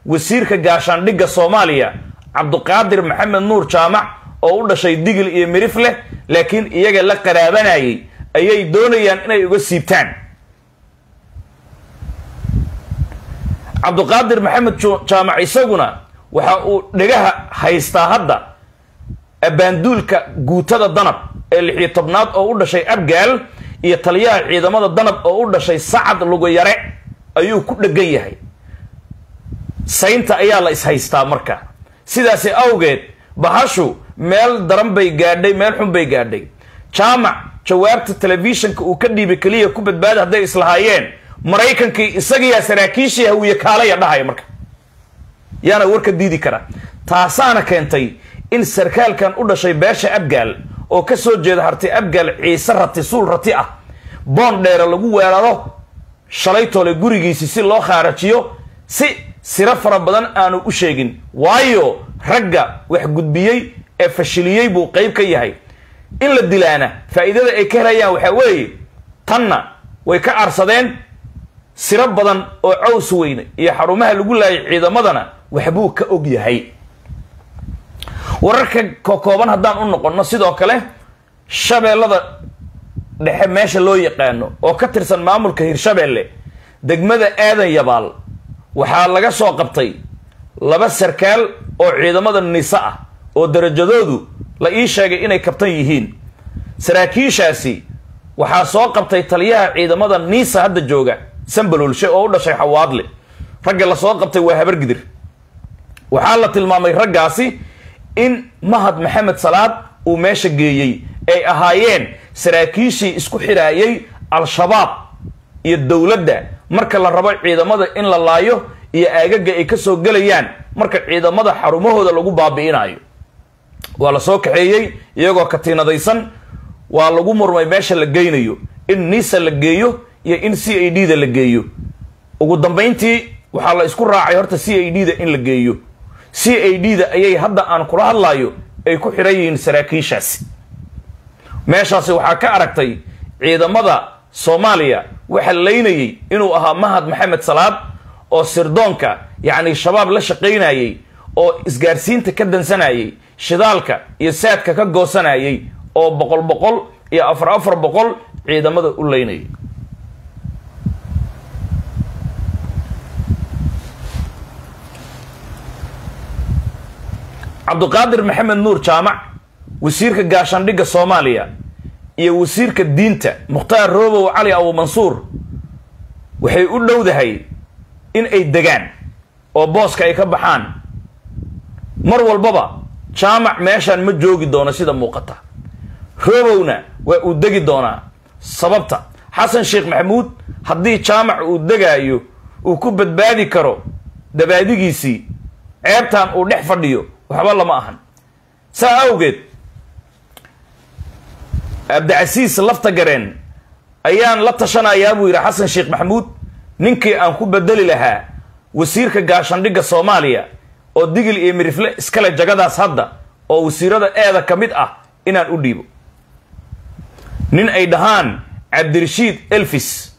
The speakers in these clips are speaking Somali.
wasiirka gaashaandhigga soomaaliya cabduqaadir maxamed nuur jaamac oo u dhashay digil iyo mirif leh laakiin iyaga la qaraabanayay ayay doonayaan inay uga siibtaan cabduqaadir maxamed jaamac isaguna waxa uu dhegaha haystaa hadda abbaanduulka guutada danab ee lixiyo tobnaad oo u dhashay abgaal iyo taliyaha ciidamada danab oo u dhashay sacad luguyare ayuu ku dhegan yahay saynta ayaa la ishaystaa marka sidaasi awgeed bahashu meel daran bay gaadhay meel xun bay gaadhay jaamac jawaabta telefishinka uu ka dhiibay keliya ku badbaada hadday islahaayeen maraykankii isagiyaa saraakiishii hawiye kaalaya dhahaya marka yaana warka diidi kara taasaana keentay in sarkaalkan u dhashay beesha abgaal oo ka soo jeeda harti abgaal ciise rati suul rati ah boon dheere lagu weeraro shalaytoole gurigiisi si loo khaarajiyo si siro fara badan aanu u sheegin waayo ragga wax gudbiyey ee fashiliyey buu qayb ka yahay in la dilaana faa'iidada ay ka helayaan waxaa weeye tanna way ka arsadeen siro badan oo caws weyne iyo xarumaha lagu laayay ciidamadana waxbuu ka og yahay wararka kokooban haddaan u noqonno sidoo kale shabeellada dhexe meesha loo yaqaano oo ka tirsan maamulka hirshabeelle degmada aadan yabaal waxaa laga soo qabtay laba sarkaal oo ciidamada nise ah oo darajadoodu la ii sheegay inay kabtan yihiin saraakiishaasi waxaa soo qabtay taliyaha ciidamada niisa hadda jooga sambalulshe oo u dhashay xawaadle ragga la soo qabtay waa habargidir waxaa la tilmaamay raggaasi in mahad maxamed salaad uu meesha geeyey ay ahaayeen saraakiishii isku xidhaayay al-shabaab iyo dowladda marka la rabo ciidamada in la laayo iyo aagaga ay ka soo gelayaan marka ciidamada xarumahooda lagu baabi'inayo waa la soo kaxeeyey iyagoo katiinadaysan waa lagu murmay meesha la geynayo in nisa la geeyo iyo in c a d da la geeyo ugu dambayntii waxaa la isku raacay horta c a d da in la geeyo c a d da ayay hadda aan kula hadlayo ay ku xidhan yihiin saraakiishaasi meeshaasi waxaa ka aragtay ciidamada soomaaliya waxa laynayay inuu ahaa mahad maxamed salaad oo sirdoonka yacni shabaab la shaqaynayay oo isgaarsiinta ka dansanayay shidaalka iyo saadka ka goosanayay oo boqol boqol iyo afar afar boqol ciidamada u laynayay cabduqaadir maxamed nuur jaamac wasiirka gaashaandhigga soomaaliya iyo wasiirka diinta mukhtaar roobow cali abu mansuur waxay u dhowdahay in ay degaan oo booska ay ka baxaan mar walbaba jaamac meeshaan ma joogi doono sida muuqata roobowna waa uu degi doonaa sababta xasan sheekh maxamuud haddii jaamac uu degaayo uu ku badbaadi karo dabaadigiisii ceebtan uu dhex fadhiyo waxba lama ahan saa awgeed abdicasiis lafta gareen ayaan la tashanayaa buu yidhi xasan sheekh maxamuud ninkii aan ku bedeli lahaa wasiirka gaashaandhigga soomaaliya oo digil iyo mirifle iskale jagadaas hadda oo wasiirada eeda ka mid ah inaan u dhiibo nin ay dhahaan cabdirashiid elfis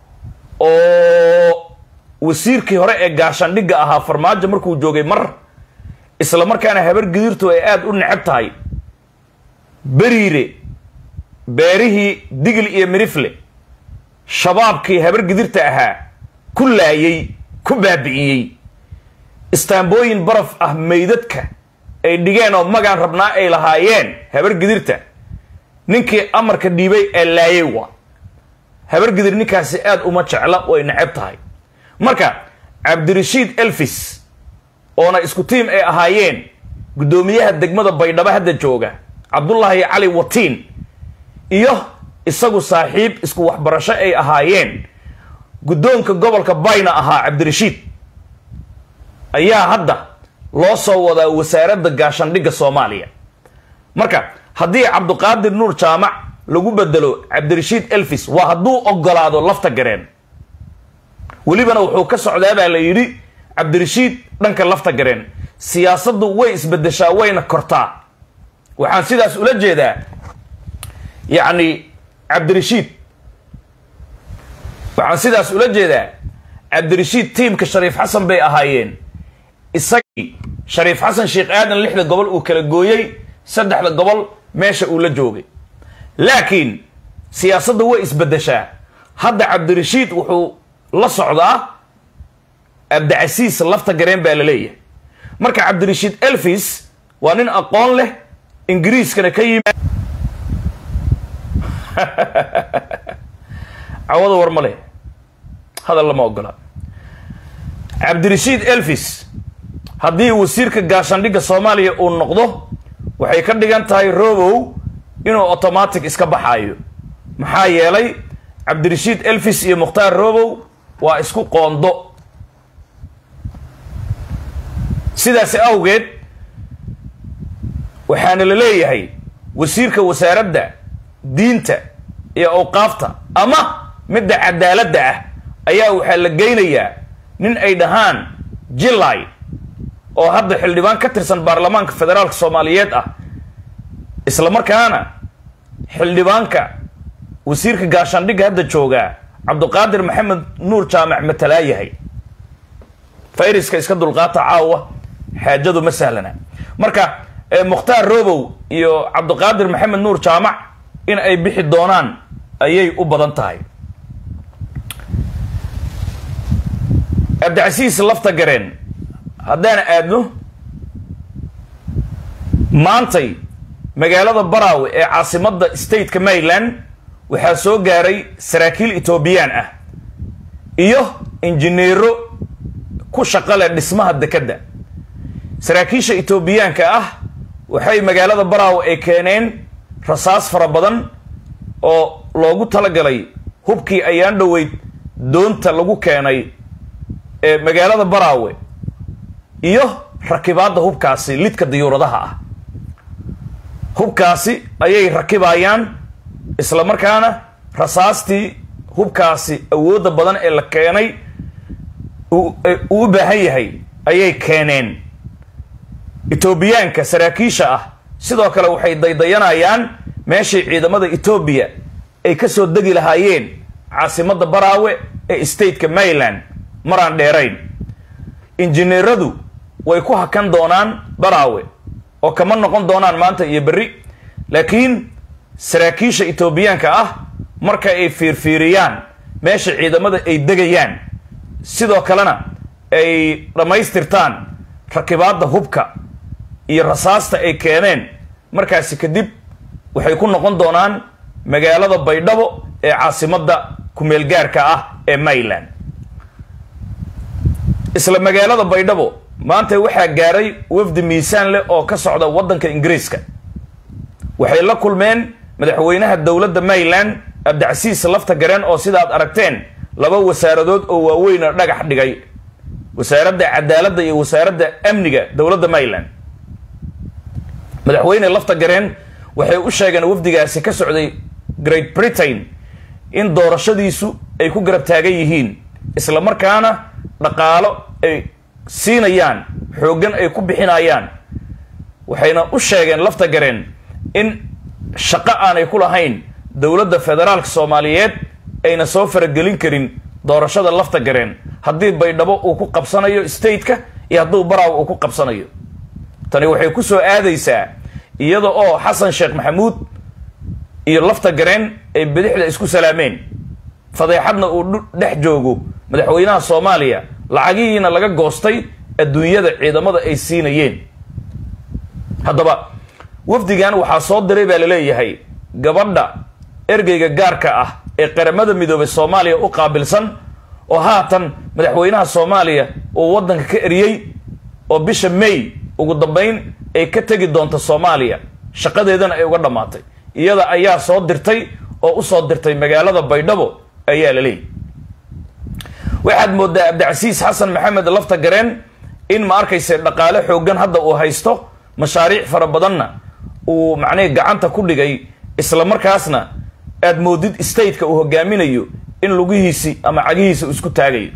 oo wasiirkii hore ee gaashaandhigga ahaa farmaajo markuu joogay mar isla markaana habar gidirtu ay aada u necab tahay beriire beerihii digil iyo mirifle shabaabkii habar gidirta ahaa ku laayay ku baabi'iyey istaambooyin baraf ah meydadka ay dhigeen oo magaan rabnaa ay lahaayeen habar gidirta ninkii amarka dhiibay ee laayay waa habar gidir ninkaasi aada uma jecla way necab tahay marka cabdirashiid elfis oona isku tiim ay ahaayeen guddoomiyaha degmada baydhabo hadda jooga cabdullaahi cali watiin iyo isagu saaxiib isku waxbarasho ay ahaayeen guddoonka gobolka bayna ahaa cabdirashiid ayaa hadda loo soo wadaa wasaaradda gaashaandhigga soomaaliya marka haddii cabduqaadir nuur jaamac lagu bedelo cabdirashiid elfis waa hadduu ogolaado lafta gareen welibana wuxuu ka socdaa baa la yidhi cabdirashiid dhanka lafta gareen siyaasaddu way isbedeshaa wayna kortaa waxaan sidaas ula jeedaa yacni cabdirashiid waxaan sidaas ula jeedaa cabdirashiid tiimka shariif xasan bay ahaayeen isagii shariif xasan sheekh aadan lixda gobol uu kala gooyey saddexda gobol meesha uu la joogay laakiin siyaasadda way isbeddeshaa hadda cabdirashiid wuxuu la socdaa abdicasiis lafta gareen baa la leeyahay marka cabdirashiid elfis waa nin aqoon leh ingiriiskana ka yimi cawada war ma leh hadal lama ogola cabdirashiid elfis haddii wasiirka gaashaandhigga soomaaliya uu noqdo waxay ka dhigan tahay robow inuu automatic iska baxaayo maxaa yeelay cabdirashiid elfis iyo mukhtaar robow waa isku qoondo sidaasi awgeed waxaana la leeyahay wasiirka wasaaradda diinta iyo awqaafta ama midda cadaaladda ah ayaa waxaa la geynayaa nin ay dhahaan jilay oo hadda xildhibaan ka tirsan baarlamaanka federaalka soomaaliyeed ah isla markaana xildhibaanka wasiirka gaashaandhigga hadda joogaa cabduqaadir maxamed nuur jaamac matalaa yahay fayriska iska dulqaata caawa xaajadu ma sahlana marka mukhtaar robow iyo cabduqaadir maxamed nuur jaamac in ay bixi doonaan ayay u badan tahay cabdicasiis lafta gareen haddaan aadno maantay magaalada baraawe ee caasimadda stateka maryland waxaa soo gaaray saraakiil etoobiyaan ah iyo injineero ku shaqale dhismaha dekedda saraakiisha etoobiyaanka ah waxay magaalada baraawe ay keeneen rasaas fara badan oo loogu talagalay hubkii ayaan dhoweyd doonta lagu keenay ee magaalada baraawe iyo rakibaadda hubkaasi lidka diyuuradaha ah hubkaasi ayay rakibayaan isla markaana rasaastii hubkaasi awoodda badan ee la keenay uu u baahan yahay ayay keeneen etoobiyaanka saraakiisha ah sidoo kale waxay daydayanayaan meeshii ciidamada etoobiya ay ka soo degi lahaayeen caasimadda baraawe ee stateka maryland maraan dheerayn injineeradu way ku hakan doonaan baraawe oo kama noqon doonaan maanta iyo berri laakiin saraakiisha etoobiyaanka ah marka ay fiirfiiriyaan meesha ciidamada ay degayaan sidoo kalena ay dhammaystirtaan rakibaadda hubka iyo rasaasta ay keeneen markaasi kadib waxay ku noqon doonaan magaalada baydhabo ee caasimadda kumeelgaarka ah ee maryland isla magaalada baydhabo maanta waxaa gaaray wafdi miisaan leh oo ka socda waddanka ingiriiska waxay la kulmeen madaxweynaha dowladda maryland abdicasiis lafta gareen oo sidaad aragteen laba wasaaradood oo waaweyna dhagax dhigay wasaaradda cadaaladda iyo wasaaradda amniga dowladda maryland madaxweyne lafta gareen waxay u sheegeen wafdigaasi ka socday great britain in doorashadiisu ay ku garab taagan yihiin isla markaana dhaqaalo ay siinayaan xooggan ay ku bixinayaan waxayna u sheegeen lafta gareen in shaqo aanay ku lahayn dowladda federaalka soomaaliyeed ayna soo faragelin karin doorashada lafta gareen haddii baydhabo uu ku qabsanayo stateka iyo hadduu baraaw uu ku qabsanayo tani waxay ku soo aadaysaa iyada oo xasan sheekh maxamuud iyo lafta gareen ay bidixda isku salaameen fadeexadna uu dhex joogo madaxweynaha soomaaliya lacagihiina laga goostay adduunyada ciidamada ay siinayeen haddaba wafdigan waxaa soo diray baa laleeyahay gabadha ergeyga gaarka ah ee qaramada midoobay soomaaliya u qaabilsan oo haatan madaxweynaha soomaaliya uu waddanka ka eriyey oo bisha may ugu dambayn ay ka tegi doonto soomaaliya shaqadeedana ay uga dhammaatay iyada ayaa soo dirtay oo usoo dirtay magaalada baydhabo ayaa la leeyahy waxaad moodaa cabdicasiis xasan maxamed lafta gareen in ma arkayse dhaqaale xooggan hadda uu haysto mashaariic fara badanna uu macnihii gacanta ku dhigay isla markaasna aad moodid stateka uu hogaaminayo in lugihiisi ama cagihiisa uu isku taagayo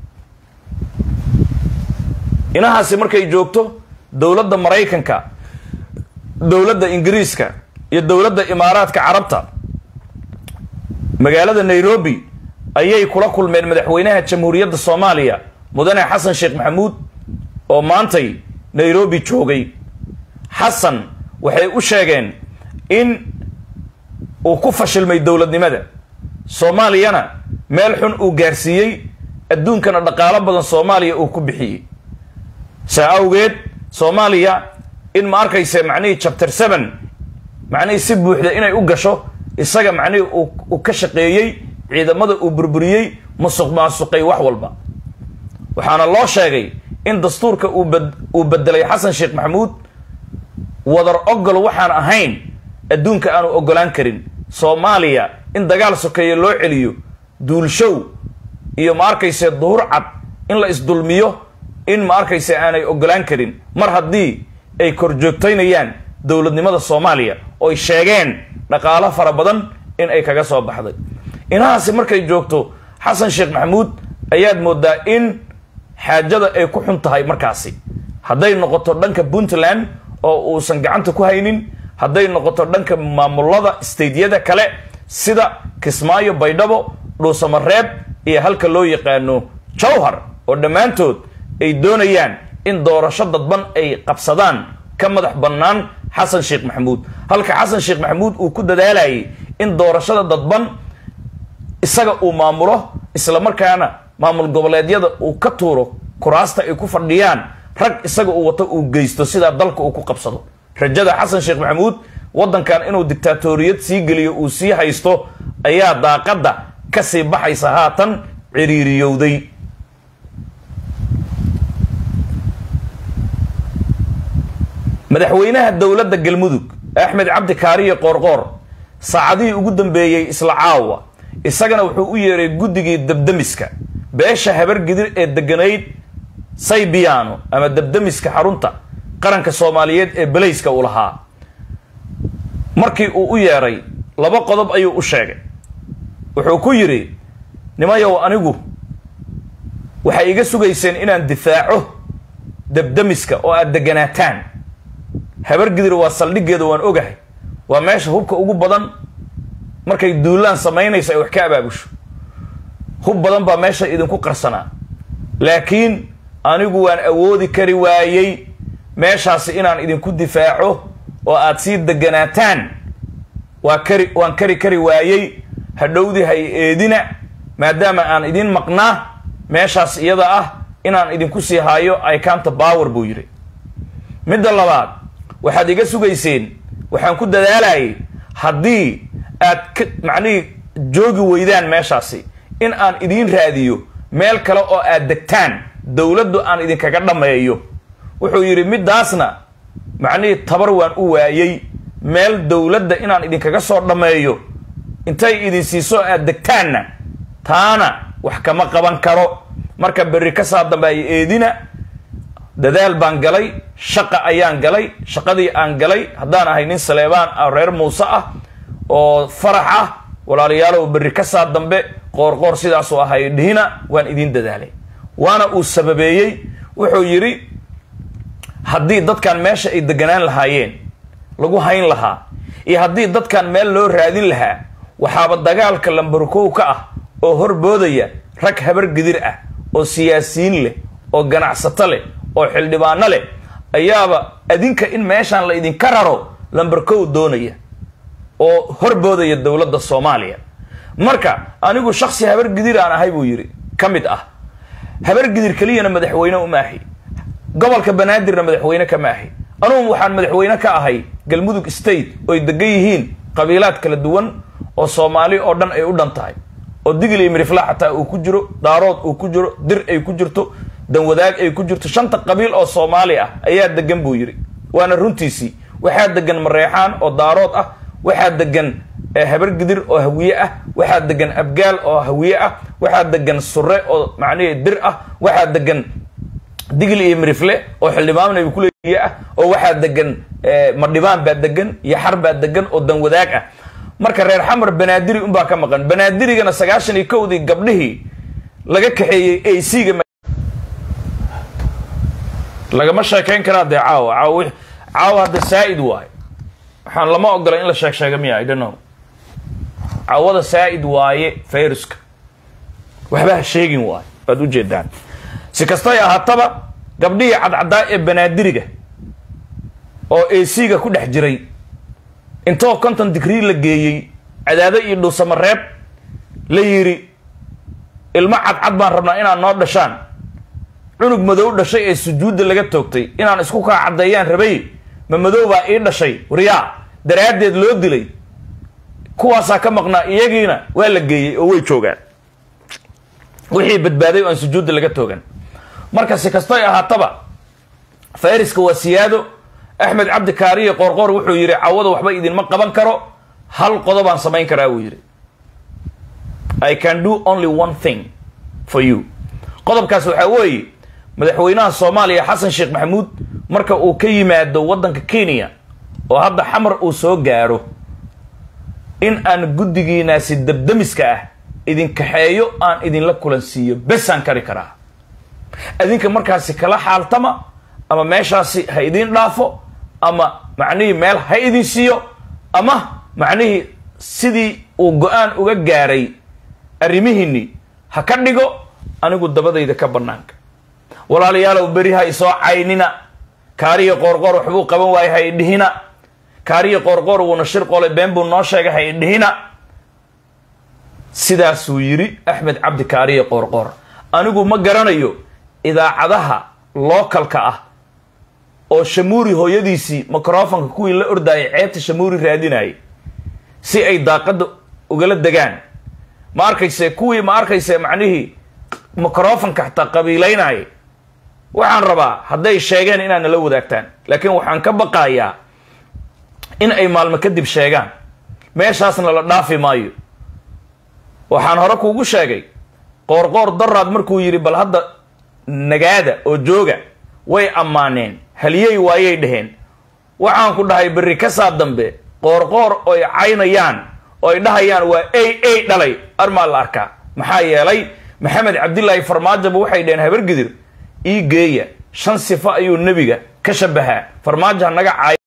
inahaasi markay joogto dowladda maraykanka dowladda ingiriiska iyo dowladda imaaraadka carabta magaalada nairobi ayay kula kulmeen madaxweynaha jamhuuriyadda soomaaliya mudane xasan sheekh maxamuud oo maantay nairobi joogay xasan waxay u sheegeen in uu ku fashilmay dowladnimada soomaaliyana meel xun uu gaarsiiyey adduunkana dhaqaalo badan soomaaliya uu ku bixiyey saa awgeed soomaaliya in ma arkayse macnihii chapter seven macnihii si buuxda inay u gasho isaga macnihii uu ka shaqeeyey ciidamada uu burburiyey musuq maasuqay wax walba waxaana loo sheegay in dastuurka uu bedelay xasan sheekh maxamuud wadar ogol waxaan ahayn adduunka aanu ogolaan karin soomaaliya in dagaal sokeeye loo celiyo duulshow iyo ma arkayse duhur cad in la isdulmiyo in ma arkayse aanay ogolaan karin mar haddii ay korjoogtaynayaan dowladnimada soomaaliya oy sheegeen dhaqaalo fara badan in ay kaga soo baxday inahaasi markay joogto xasan sheekh maxamuud ayaad moodaa in xaajada ay ku xun tahay markaasi hadday noqoto dhanka puntland oo uusan gacanta ku haynin hadday noqoto dhanka maamulada stadeyada kale sida kismaayo baydhabo dhuusamareeb iyo halka loo yaqaano jowhar oo dhammaantood ay doonayaan in doorasho dadban ay qabsadaan ka madax bannaan xasan sheekh maxamuud halka xasan sheekh maxamuud uu ku dadaalayay in doorashada dadban isaga uu maamulo isla markaana maamul goboleedyada uu ka tuuro kuraasta ay ku fadhiyaan rag isaga uu wato uu geysto sidaa dalka uu ku qabsado rajada xasan sheekh maxamuud waddankan inuu dictaatoriyad sii geliyo uu sii haysto ayaa daaqadda kasii baxaysa haatan ciriiriyowday madaxweynaha dowladda galmudug axmed cabdi kaariye qoorqoor saacadihii ugu dambeeyey isla caawa isagana wuxuu u yeeray guddigii dabdamiska beesha habargidir ee deganayd saybiyaano ama dabdamiska xarunta qaranka soomaaliyeed ee belayska uu lahaa markii uu u yeeray laba qodob ayuu u sheegay wuxuu ku yidhi nimayow anigu waxay iga sugayseen inaan difaaco dabdamiska oo aad deganaataan habargidir waa saldhiggeeda waan ogahay waa meesha hubka ugu badan markay duulaan samaynayso ay wax ka abaabusho hub badan baa meesha idinku qarsanaa laakiin anigu waan awoodi kari waayey meeshaasi inaan idinku difaaco oo aad sii deganaataan waa kari waan kari kari waayey hadhowdii hay eedina maadaama aan idin maqnaa meeshaas iyada ah inaan idinku sii haayo icanta power buu yidhi midda labaad waxaad iga sugayseen waxaan ku dadaalayay haddii aad ka macnihii joogi weydaan meeshaasi in aan idiin raadiyo meel kale oo aad degtaan dowladdu aan idinkaga dhammeeyo wuxuu yidhi middaasna macnihii tabar waan u waayey meel dowladda inaan idinkaga soo dhammeeyo intay idin siiso aad degtaanna taana wax kama qaban karo marka berri ka saa dambe ay eedina dadaal baan galay shaqa ayaan galay shaqadii aan galay haddaan ahay nin saleebaan ah reer muuse ah oo farax ah walaalayaalow berri ka saa dambe qoorqoor sidaasuu ahay dhihina waan idiin dadaalay waana uu sababeeyey wuxuu yidhi haddii dadkan meesha ay deganaan lahaayeen lagu hayn lahaa iyo haddii dadkan meel loo raadin lahaa waxaaba dagaalka lambarkow ka ah oo horboodaya rag habar gidir ah oo siyaasiyiin leh oo ganacsato leh oo xildhibaano leh ayaaba adinka in meeshaan la idinka raro lambarkow doonaya oo horboodaya dowladda soomaaliya marka anigu shaksi habar gidir aan ahay buu yidhi ka mid ah habar gidir keliyana madaxweyne uma ahi gobolka banaadirna madaxweyne kama ahi anugu waxaan madaxweyne ka ahay galmudug state oy degan yihiin qabiilaad kala duwan oo soomaali oo dhan ay u dhan tahay oo digil iyo mirifla xataa uu ku jiro daarood uu ku jiro dir ay ku jirto danwadaag ay ku jirto shanta qabiil oo soomaali ah ayaa degan buu yidhi waana runtiisii waxaa degan mareexaan oo daarood ah waxaa degan habar gidir oo hawiye ah waxaa degan abgaal oo hawiye ah waxaa degan sure oo macnihii dir ah waxaa degan digil iyo mirifle oo xildhibaan ay kuleeya ah oo waxaa degan madhibaan baa degan yaxar baa degan oo danwadaag ah marka reer xamar banaadiri unbaa ka maqan banaadirigana sagaashan iyo kowdii gabdhihii laga kaxeeyey ac-ga lagama sheekayn karaa dee caawa caaw caawa hadda saa-id waaye waxaan lama ogola in la sheeg sheega miya idhano caawada saa-id waaye fayruska waxba ha sheegin waaye waad ujeedaan si kastay ahaataba gabdhihii cadcaddaa ee banaadiriga oo ac-ga ku dhex jiray intoo konton digrii la geeyey cadaado iyo dhuusamareeb la yidhi ilmo cadcad baan rabnaa inaad noo dhashaan cunug madow dhashay ee sujuudda laga toogtay inaan isku kaa caddeeyaan rabay ma madow baa ii dhashay waryaa daraaddeed loo dilay kuwaasaa ka maqnaa iyagiina waa la geeyey oo way joogaan wixii badbaaday oo aan sujuudda laga toogan marka si kastoy ahaataba fayriska waa siyaado axmed cabdi kaariye qoorqoor wuxuu yidhi cawada waxba idinma qaban karo hal qodobaan samayn karaa wuu yidhi i can do only one thing for you qodobkaas waxaa weeye madaxweynaha soomaaliya xasan sheekh maxamuud marka uu ka yimaado waddanka kenya oo hadda xamar uu soo gaaro in aan guddigiinaasi dabdamiska ah idin kaxeeyo aan idinla kulansiiyo besaan kari karaa adinka markaasi kala xaaltama ama meeshaasi ha idin dhaafo ama macnihii meel ha idin siiyo ama macnihii sidii uu go-aan uga gaaray arrimihiinni ha ka dhigo anigu dabadayda ka bannaanka walaalayaalow beri ha isoo caynina kaariya qoorqoor waxbuu qaban waayay ha idhihina kaariya qoorqoor wuuna shir qole been buu noo sheegay ha idhihina sidaasuu yidhi axmed cabdi kaariya qoorqoor anigu ma garanayo idaacadaha lookalka ah oo shamuuri hooyadiisii microfonka kuwii la ordaayay ceebta shamuuri raadinayay si ay daaqadda ugala degaan ma arkayse kuwii ma arkayse macnihii microfonka xataa qabiilaynayay waxaan rabaa hadday sheegeen inaad nala wadaagtaan laakiin waxaan ka baqayaa in ay maalmo kadib sheegaan meeshaasna la dhaafi maayo waxaan hore kuugu sheegay qoorqoor daraad markuu yidhi bal hadda nagaada oo jooga way ammaaneen haliyey waayay dhaheen waxaan ku dhahay berri ka saa dambe qoorqoor oy caynayaan oo ay dhahayaan waa ay ay dhalay armaa la arkaa maxaa yeelay maxamed cabdilaahi farmaajoba waxay dhaheen habargidir ii geeya shan sifo ayuu nebiga ka shabahaa farmaajo hanaga caay